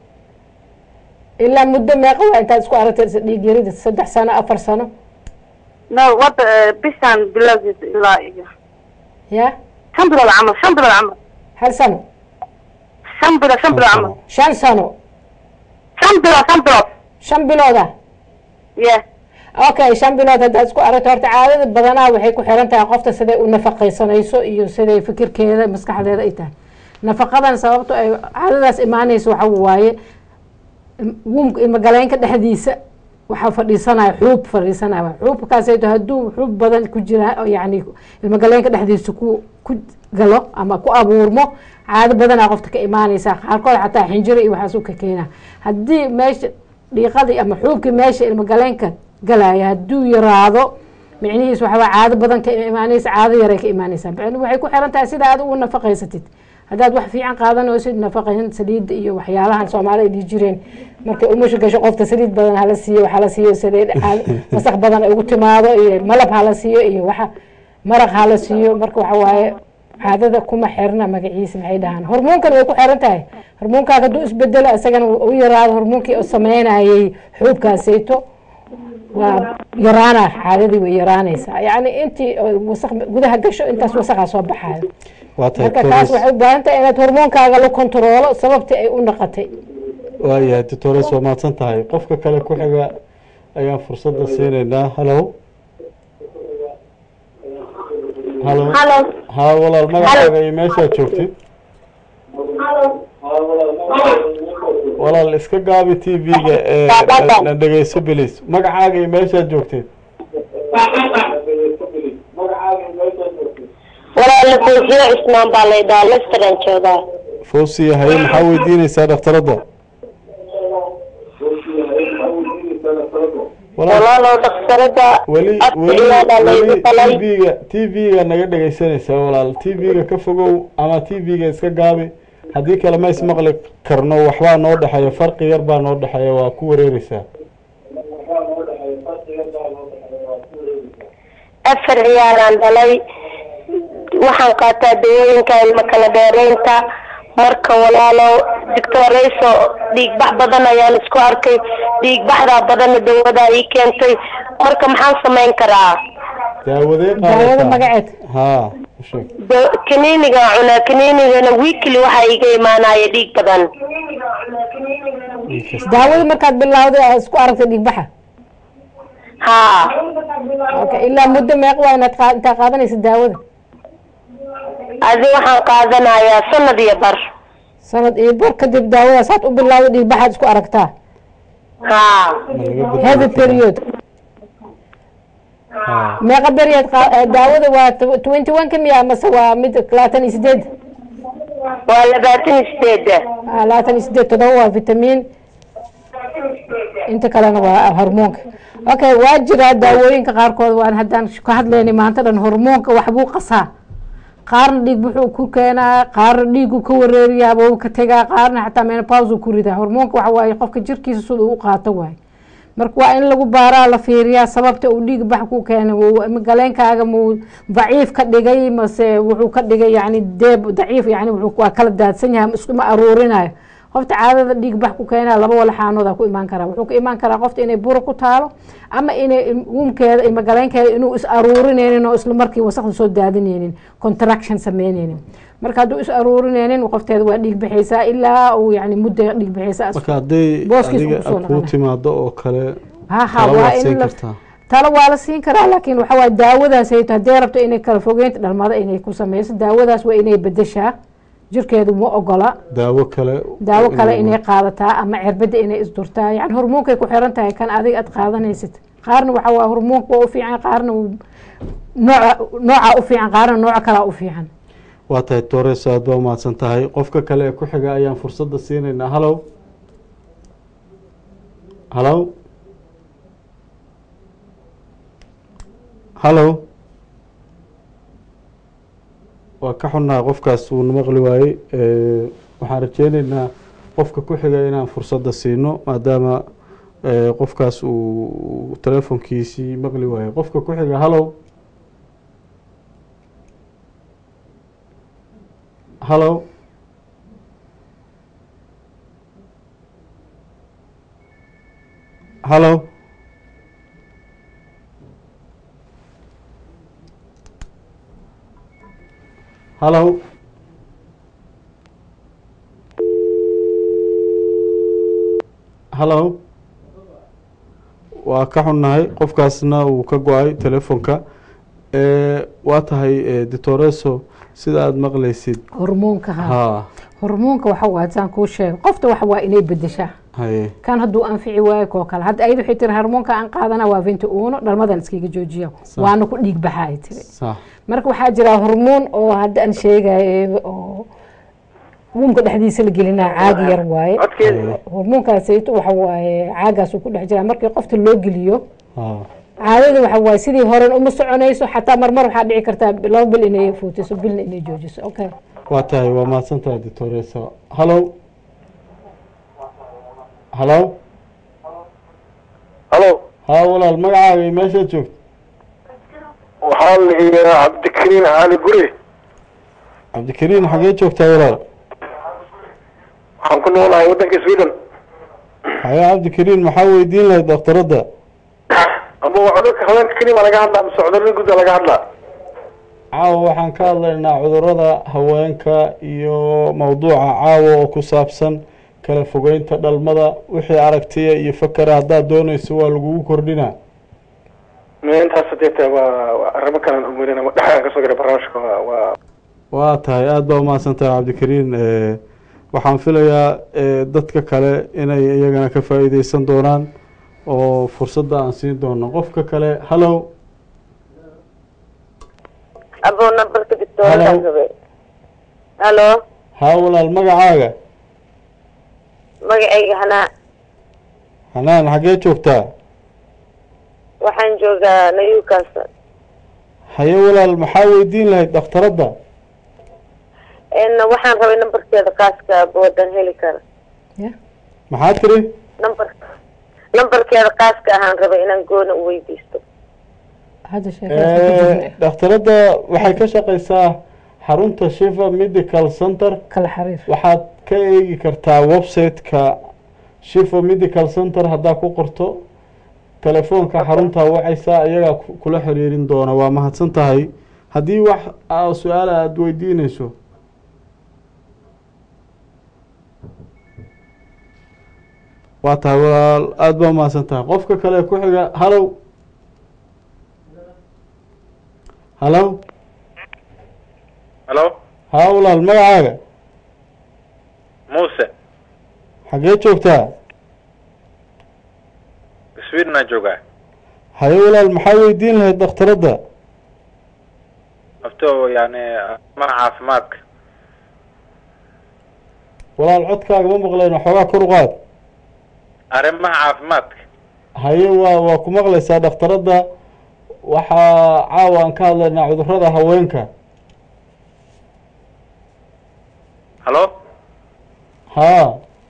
ilaa muddo meeqa waa intaad isku aragtay dhiig yarida saddex sano afar sano no wada eh, bishan bilowgiisa ilaa iyo ya shan bilood camal shan bilood camal hal sano shan bilood shan bilood camal shan sano shan bilood shan bilood shan bilooda yeah okay shan bilood haddaad isku aragto horta caadada badanaa waxay ku xiran tahay qofta siday u nafaqaysanayso iyo siday fikirkeeda maskaxdeeda ay tahay nafaqadan sababto ay caadadaas imaanayso waxa waaye wumka ilmagaleenka dhexdiisa waxaa fadhiisanaya xuub fadhiisanaya xuubkaasayto hadduu xuub badan ku jira oo yani ilmagaleenka dhexdiisa ku ku galo ama ku abuurmo caado badanaa qofta ka imaanaysa qaarkood xataa xinjiro iyo waxaas u ka keena haddii meesha dhiiqadii ama xuubkii meesha ilmagaleenka galaya hadduu yaraado micnihiis waxaa caado badan ka imaanaysa caado yaray ka imaanaysa micnuhu waxay ku xiran tahay sida aad ugu nafaqaysatid haddaad wax fiican qaadanaysid nafaqayn saliidda iyo waxyaalahan soomaali ay dhihi jireen markay umusha gasho qofta saliid badan hala siiyo wax hala siiyo saliid masaq badan ay ugu timaado iyo malab hala siiyo iyo waxa maraq hala siiyo marka waxa waaye caadada kuma xirna magaciisa maxay dhahaan hormoonkan way ku xiran tahay hormoonkaaga hadduu isbedelo isagana u yaraado hormoonkii oo sameynayay xuubkaasayto waa yaraana caadadii way yaraanaysaa yacni intii wasaq gudaha gasho intaas wasaqaa soo baxaayo waa tahay marka taas tores waxay u baahan tahay inaad hormoonkaaga la kontaroolo sababtii ay u naqatay waayahay tores waa mahadsan tahay qofka kale ku xiga ayaan fursadda siinaynaa halo halo Halo. ha walaal magacaaga iyo meeshaad joogtid walaal iska gaabi t v-ga ee na dhegeyso bilis magacaaga iyo meeshaad joogtid walaala koofiyo cismaan baa laydhaa lesteran joogaa fawsiya haye maxaa weydiineysaa dhakhtaradda walaal walaalow dhakhtarada weli weli afciyaada laygu weli talay t v-ga t v-ga naga dhegeysanaysaa walaal t v-ga ka fogow ama t v-ga iska gaabi haddii kale ma ismaqli karno waxbaa noo dhexeeya farqi yar baa noo dhexeeya waa ku wareereysaa afar ciyaaraan dhalay waxaan qaataa dawooyinka ilma kala dheereynta marka walaalow doctorayso dhiigbax badan ayaan isku arkay dhiigbaxdaa badanna dawadaa ii keentay marka maxaan samayn karaa daawadee daawada qaadataa magaceed haa u sheeg Da- kaniinigaan cunaa kaniinigana weekly waxaa iga imaanaya dhiig badan daawada markaad bilowday aad isku aragtay dhiigbaxa haa okay ilaa muddo meeq waa inaad qaa- intaa qaadanaysa daawada adi waxaan qaadanayaa sanad iyo bar sanad iyo bar kadib daawadaas aad u bilowday dhiigbaxaad isku aragtaa haa heavy period meeqa beriyaad qaa- eh, daawada waa twenty one ka miya mase waa mid labaatan iyo sideed waa labaatan iyo sideeda Ah, labaatan iyo sideed todoba waa vitamin inta kalena waa hormoonka okay waa jiraa daawooyinka qaarkood waan haddaan ka hadlaynay maanta dhan hormoonka waxbuu qasaa qaarna dhiig wuxuu ku keenaa qaarna dhiigu ka wareeriyaaba uu ka tegaa qaarna xataa menopause uu ku ridaa hormoonka waxa waaye qofka jirkiisa sida uu u qaato waaye marka waa in lagu baaraa la fiiriyaa sababta uu dhiig bax ku keenay wuu- ma galeenkaaga muu daciif ka dhigay mase wuxuu ka dhigay yani deeb daciif yani wuxuu waa kala daadsan yahay iskuma aruurinayo qofta caadada dhiig bax ku keenaa laba walaxaanooda ku imaan karaa wuxuu ka imaan karaa qofta inay buro ku taalo ama inay uumkeeda ima galeenkeeda inuu is aruurineynin oo isla markii wasaqda soo daadineynin contraction sameyneynin marka hadduu is aruurineynin qofteeda waa dhiig bixaysaa ilaa uu yani muddo dhiig bixaysaa marka hadday booskiisa adiga kusoo kuu noqonaya. timaado oo kale ha ha talo waa waad in siin la kartaa talo waa la siin karaa laakiin waxa waaye daawadaas hayto haddii rabto inay kala fogeynta dhalmada inay ku sameyso daawadaas waa inay bedeshaa jirkeedu ma ogola daawo kale daawo kale inay qaadataa ama cirbada inay isdurtaa yani hormoonkay ku xiran tahay kan adiga aad qaadanaysid qaarna waxa waa hormoonka waa u fiican qaarna wuu- nooca nooca u fiican qaarna nooca kalaa u fiican waa tahay tores aad baa umahadsan tahay qofka kale ee ku xiga ayaan fursadda siinaynaa halow halow halow waa ka xunnaha qofkaas uuna maqli waayey Eh, waxaan rajeyneynaa qofka ku xiga inaan fursadda siino maadaama eh, qofkaas uu telefonkiisii maqli waayey qofka ku xiga halow halow halow halow halow waa ka xunnahay qofkaasna uu ka go-ay telefonka Eh, waa tahay eh, ditoreso sida aada maqlaysid hormoonka ha ha hormoonka waxa waa saan kuu sheego qofta waxa waa inay bedeshaa haye kan hadduu anfici waayo koo kale hadda ayada waxay tiri hormoonka aan qaadana waa vinti uno dhalmadan iskaga joojiya waana ku dhiig baxa ay tiri sax marka waxaa jira hormoon oo hadda aan sheegayo oo uumka dhexdiisa la gelinaa caagi yar waaye hormoonkaasayto waxa waaye caagaasuu ku dhex jiraa markii qofta loo geliyo ha caadada waxa waaye sidii horen uma soconayso xataa marmar waxaa dhici kartaa laba bil inay fuutiso bilna inay joojiso okay waa tahay waa mahadsan tahay ditoreso halow halow halo haa walaal magacaaga iyo meeshaad joogto waxaa la yidhahaa cabdikariin cali guri cabdikariin xagee joogtaa walaal waxaan ku noolahay waddanka sweden haye cabdikariin maxaa weydiin lahayd dhakhtaradda ama waa cudurka haweenka kelima laga hadlaa mise cudurada guda laga hadlaa caawa waxaan ka hadlaynaa cudurada haweenka iyo mawduuca caawa oo ku saabsan kala fogeynta dhalmada wixii aragtiya iyo fakera haddaad doonayso waa lagugu kordhinaa me intaas hadeeta waa waa arrimo kalan umarin ama dhexdaan kasoo garay barnaamijka waa waa waa tahay aada baa umahadsan tahay cabdikariin Eh, waxaan filayaa eh, dadka kale inay iyagana ka faa'iideysan doonaan oo fursadda aan siin doono qofka kale hallow abuu nambarka Hello. dictoorakaan rabay halo haa walaal magacaaga magacayga hanaa hanaan xaggee joogtaa waxaan joogaa newcastle haye walaal maxaa weydiin lahayd dhakhtaradda n waxaan rabay nambarkeeda kaaska boodan heli kara maxaa tiri nambar nambarkeeda kaaska ahaan rabay inaan goona u weydiisto hadda Eh, dhakhtaradda waxay ka shaqeysaa xarunta shifa medical center kala xiriir waxaad ka eegi kartaa website-ka shifa medical center haddaa ku qorto telefoonka xarunta wacaysaa iyagaa ku- kula xiriirin doona waa mahadsan tahay haddii wax aa su-aal aada weydiinayso waa tahay walaal aada baa mahadsan tahay qofka kale ku xiga hallow hallow halo haa walaal magacaaga muuse xaggee joogtaa swedena joogaa haye walaal maxaa weydiin lahayd dhakhtaradda afto yani arrimaha caafimaadka walaal codkaaga ma maqlayno xoogaa kor u qaad arrimaha caafimaadka haye waa waa ku maqlaysaa dhakhtaradda waxaa caawa aan ka hadlaynaa cudurrada haweenka halo haa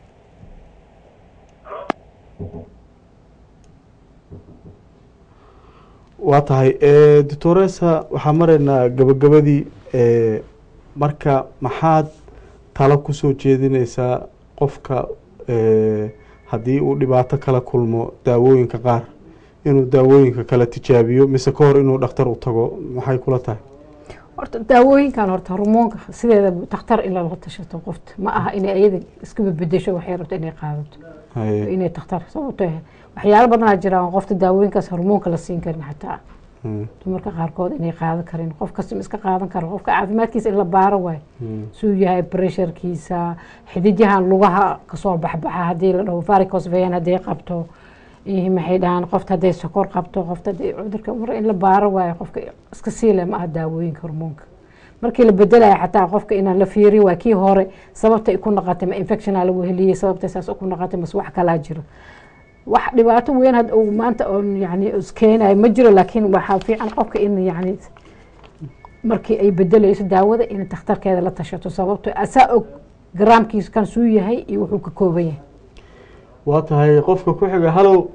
waa tahay doctoresa waxaa maraynaa gabagabadii eh, marka maxaad talo kusoo jeedineysaa qofka eh, haddii uu dhibaato kala kulmo daawooyinka qaar inuu daawooyinka kala tijaabiyo mise ka hor inuu dhakhtar u tago maxay kula tahay horta daawooyinkan horta hormoonka sideeda takhtar in lala tashato qofta ma aha inay ayada iska bedesho waxay rabto inay qaadato Haye. inay takhtar sababto ah waxyaalo badanaa jira aan qofta daawooyinkaas hormoonka la siin karin xataa Mm. dumarka qaarkood inay qaadan karin qof kasta ma iska qaadan karo qofka caafimaadkiisa in la baaro waayo Mm. suu yahay pressurekiisa xididyahan lugaha kasoo baxbaxa haddii la dhaho varicose vein hadday qabto iyo maxay dhahaan qofta hadday sokor qabto qofta hadday cudurka mar in la baaro waayo qofka iska siile ma aha daawooyinka hormoonka markii la bedelayo xataa qofka inaan la fiiriyo waa kii hore sababta ay ku noqotay ma infectiona lagu heliyey sababta saas ku noqotay mase wax kalaa jiro wax dhibaato weyn had uu maanta oon yani iskeenayo ma jiro laakiin waxaa fiican qofka in yani markii ay bedeleyso daawada in takhtarkeeda la tashato sababto asaa og garaamkiisa kan suu yahay iyo wuxuu ka kooban yahay waa tahay qofka ku xiga hallow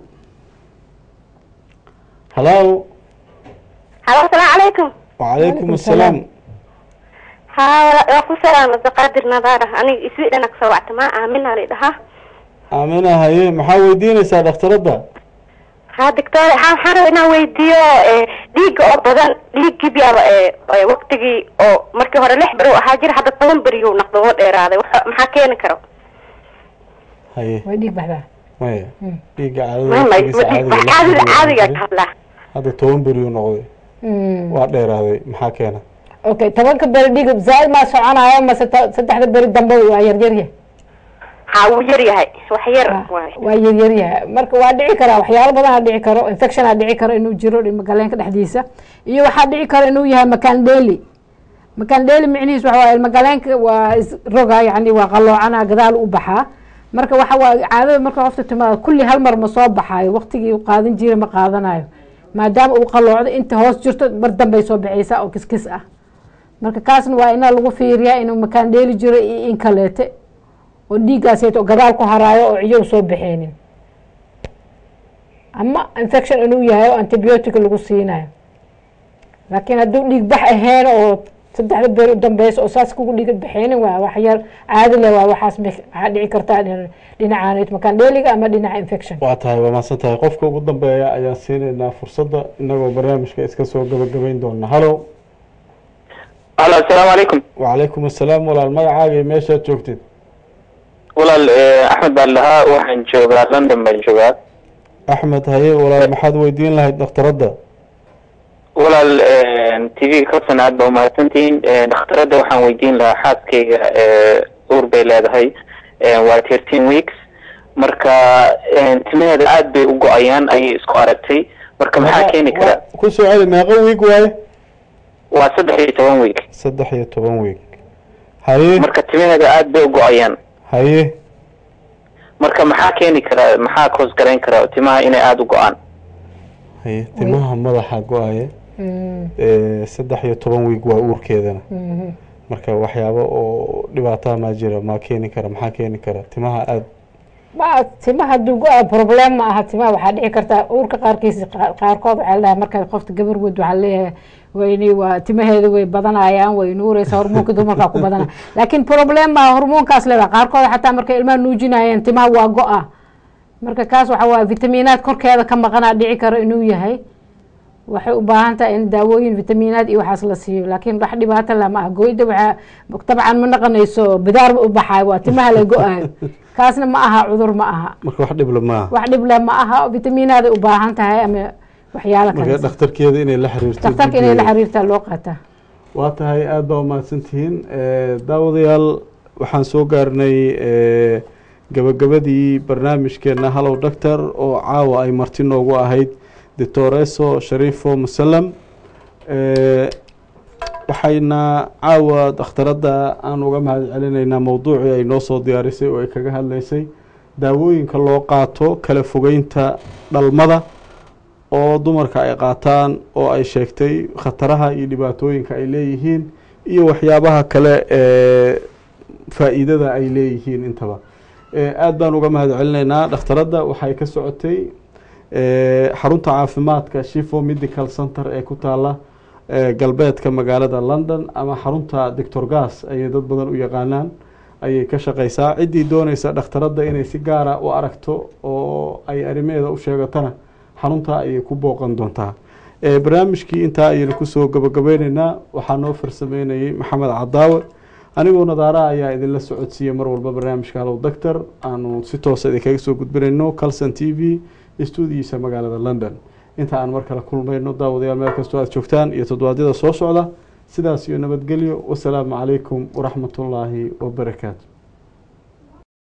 hallow halo asalaamu calaykum wacalaykum assalaam haa wala- waa ku salaama abdiqaadir nadaara aniga iswidhan kasoo wacta ma aamina la dhahaa aamina haye maxaa weydiineysaa dhakhtaradda haa doctor haa waxaan rabaa inaan weydiiyo eh, dhiigga oo badan dhiiggii biyaaba eh, eh, waqtigii oo markii hore lix beri uu ahaa jira hadda toban beriyuu naqdo oo dheeraaday Waxa- maxaa keeni karo haye way dhiig baxdaa maya dhiigga Ma- ma- caadada ma- caadiga caadiga ka hadlaa hadda toban beriyu noqday waa dheeraaday maxaa keena okay tobanka beri dhiig zaaid maa soconayo mase ta- saddexda beri dambe waa yaryaryahay haa wuu yar yahay wax yar waay waa yaryaryahay marka waa dhici karaa waxyaalo badanaa dhici karo infectionaa dhici karo inuu jiro ilmagaleenka dhexdiisa iyo waxaa dhici karo inuu yahay makaan dheeli makaan dheeli micnihiis waxa waaye ilmagaleenka waa isroga yani waa qalloocana gadaal u baxaa marka waxa waa caadada marka qofta timaada kulli hal mar ma soo baxaayo waqtigii uu qaadan jiray ma qaadanayo maadaama uu qalloocdo inta hoos jirto mar dambay soo baxaysaa oo kiskis ah marka kaasna waa ina lagu fiiriyaa inuu makaan dheeli jiro iyo in kaleete oo dhiiggaaseeto gadaal ku haraayo oo ciyow soo baxeenin ama infection inuu yahay oo antibiotic lagu siinayo laakiin hadduu dhiig bax ahayn oo saddexda beri u dambeysa oo saas kugu dhiig baxeenin waa wax yar caadi leh waa waxaas mi- waxaa dhici kartaa dhin- dhinacaan makaan dheeliga ama dhinaca infection waa tahay waa mahadsan tahay qofka ugu dambeeya ayaan siinaynaa fursadda inagoo barnaamijka iska soo gabagabayn doona hallow halo asalaamu calaykum wacalaykum assalaam walaal magacaaga iyo meeshaad joogtid walaal eh, axmed baan lahaa waxaan joogaa london baan joogaa axmed haye walaal maxaad weydiin lahayd dhakhtaradda walaal t v kalsan aad baa umahadsantihiin Eh, dhakhtaradda waxaan weydiin lahaa xaaskayga eh, uur bay leedahay Eh, waa thirteen weeks marka eh, timaheeda aad bay u go-ayaan ayay isku aragtay marka maxaa keeni kara ku soo celi meeqa wiig waaye waa saddex iyo toban week saddex iyo toban wiig haye marka timaheeda aad bay u go-ayaan haye marka maxaa keeni kara maxaa koos garayn kara timaha inay aada u go-aan haye timaha madaxa go-aya ee, saddex iyo toban wiig waa uurkeedana marka waxyaabo oo dhibaataha maa jira maa keeni kara maxaa keeni kara timaha aada ma timaha dugo-a problem ma aha timaha waxaa dhici karta uurka qaarkiisa qaar- qaarkood waxaa ladhahay marka qofta gabar weyd waxaa leeyahay wayni waa timaheeda way badanayaan way nuureysa hormoonka dumarkaa ku badana laakiin problem ma hormoonkaas leedahay qaarkood xataa markay ilmaha nuujinayaan timaha waa go-a marka kaas waxa waaye vitaminaad korkeeda ka maqanaa dhici karo inuu yahay waxay u baahan tahay in daawooyin vitaminaad iyo waxaas la siiyo laakiin wax dhibaato lama ah goyda waxaa dabcan ma naqanayso bidaar u baxaay waa timaha la go-ayo kaasna ma aha cudur ma aha marka wax dhibla maaha wax dhib leh ma aha vitaminaaday u baahan tahay ama waxyaalo marka kale dhakhtarkeeda inay la xiriirto daktarka inay la guddiga. xiriirtaa loo qaataa waa tahay aada baa umahadsantihiin Eh, daawadayaal waxaan soo gaarnay eh, gabagabadii barnaamijkeena hallow doctor oo caawa ay marti noogu ahayd doctoreso sharifo musalam Eh, waxayna caawa dhakhtaradda aan uga mahad celinaynaa mowduucii ay noo soo diyaarisay oo ay kaga hadlaysay daawooyinka loo qaato kala fogeynta dhalmada oo dumarka ay qaataan oo ay sheegtay khataraha iyo dhibaatooyinka ay leeyihiin iyo waxyaabaha kale ee faa'iidada ay leeyihiin intaba Eh, aad baan uga mahad celinaynaa dhakhtaradda waxay ka socotay eh, xarunta caafimaadka shifo medical center ee ku taala eh, galbeedka magaalada london ama xarunta doctor gas ayay dad badan u yaqaanaan ayay ka shaqeysaa ciddii dooneysa dhakhtaradda inay si gaara u aragto oo ay arrimaheeda u sheegatana xarunta ayay ku booqan doontaa Eh, barnaamijkii intaa ayaynu kusoo gabagabeyneynaa waxaa noo farsameynayay maxamed cadaawe anigoo nadaara ayaa idinla socodsiiyey mar walba barnaamijka hallow doctor aanu si toosa idinkaga soo gudbinayno calson t v stuudiyiisa magaalada london inta aan mar kale kulmayno daawadayaal meel kastoo aad joogtaan iyo toddobaadyada soo socda sidaas iyo nabadgelyo wasalaamu calaykum waraxmatullaahi wabarakaatu